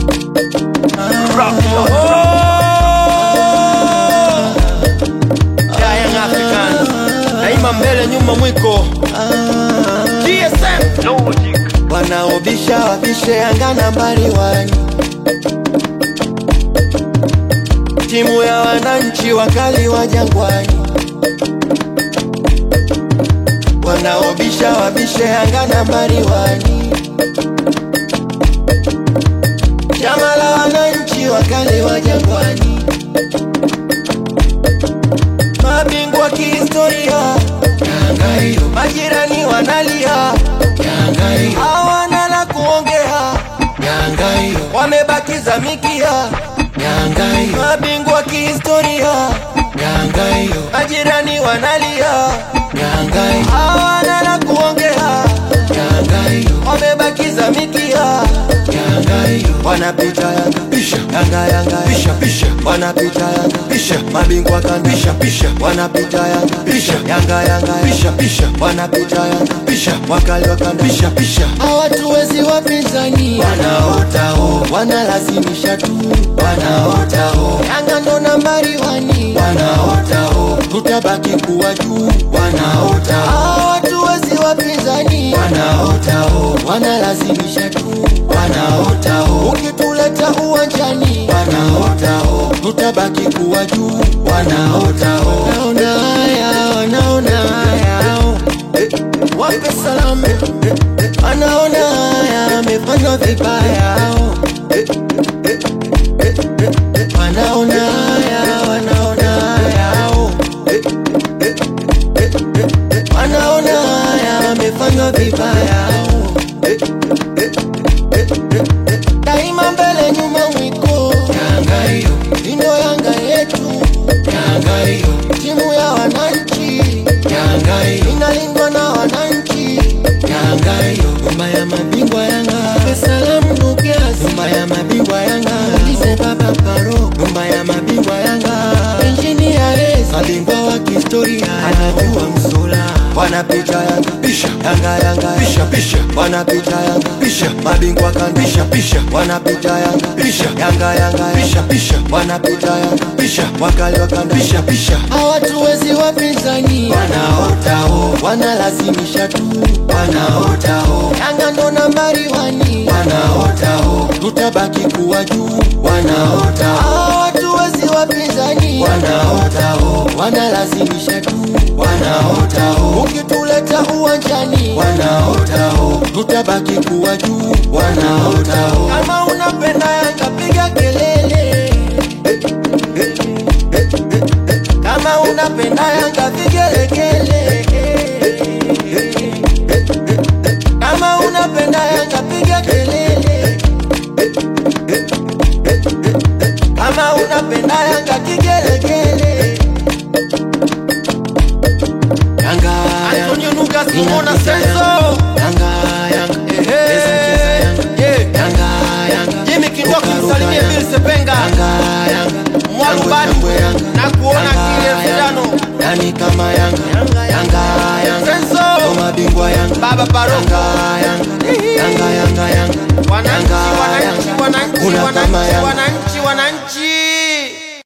Ya Young Africans daima mbele nyuma mwiko GSM Logic wanaobisha wabishe Yanga nambari wani, timu ya wananchi wakali wa Jangwani. Wanaobisha wabishe Yanga nambari wani, chama la wananchi wakali wa Jangwani, mabingwa kihistoria Yanga hiyo, majirani wanalia Yanga hiyo, hawana la kuongea Yanga hiyo, wamebakiza mikia Yanga hiyo, mabingwa kihistoria Yanga hiyo, majirani wanalia Yanga hiyo, hawana la kuongea Yanga hiyo, wamebakiza mikia Yanga hiyo, wanapita Yanga pisha Yanga Yanga pisha pisha, wanapita Yanga pisha, mabingwa kan pisha pisha, wanapita Yanga pisha Yanga Yanga pisha pisha, wanapita Yanga pisha, wakali wakanda pisha pisha, hawatuwezi wapinzani, wanaota ho, wanalazimisha tu, wanaota ho, Yanga ndo nambari wani, wanaota ho, tutabaki kuwa juu, wanaota hawatuwezi wapinzani, wanaota ho, wanalazimisha tu, wanaota ho, ukituleta uwanjani, wanaota ho, tutabaki kuwa juu, wanaota ho, wanaona haya, wanaona haya, eh, wape salamu, eh, eh, wanaona haya, amefanywa vibaya, eh, eh, eh, eh, eh, wanaona haya, wanaona haya, eh, eh, eh, eh, eh, wanaona haya, amefanywa vibaya, eh, eh, eh, eh, eh, daima mbele nyuma mwiko, Yanga hiyo indo Yanga yetu, Yanga hiyo timu ya wananchi, Yanga hiyo inalindwa na wananchi, Yanga hiyo nyumba ya mabingwa Yanga, salamu Nukias, nyumba ya mabingwa Yanga, Lise Baba Paro, nyumba ya mabingwa Yanga, Engineer Rez, mabingwa wa kihistoria, anajua msula, wanapita Yanga pisha, Yanga Yanga pisha pisha, wanapita Yanga pisha, mabingwa kan pisha pisha, wanapita Yanga pisha, Yanga Yanga pisha pisha, wanapita Yanga pisha, wakali wakanda pisha pisha, hawatuwezi wapinzani, wanaota ho, wanalazimisha tu, wanaota ho, Yanga ndo nambari wani, wanaota ho, tutabaki kuwa juu, wanaota hawatuwezi wapinzani, wanaota ho, wanalazimisha tu, wanaota ho, ukituleta uwanjani, wanaota ho, tutabaki kuwa juu, wanaota ho, kama unapenda Yanga piga kelele eh, eh, eh, eh, eh. kama unapenda Yanga vigelegele eh, eh, eh, eh, eh. kama unapenda Yanga piga kelele eh, eh, eh, eh, eh. kama unapenda Yanga kigelegele Yanga Antonio Lucas Inapita Mona Yanga. Senso Yanga Yanga Ehe. Pesa cheza Yanga Yeah. Yanga Yanga Jimmy Kindoki Ruka, ruka, msalimie Yanga. Bill Sepenga Yanga Yanga Mwalubani Shangwe, Yanga. na kuona Yanga, kile Yanga. vijano. Nani kama Yanga Yanga, Yanga Yanga Senso. Ndo mabingwa Yanga Baba Paroko. Yanga Yanga Yanga Yanga Yanga Wananchi, Yanga, wananchi, Yanga. wananchi, Kuna wananchi, kama Yanga wananchi.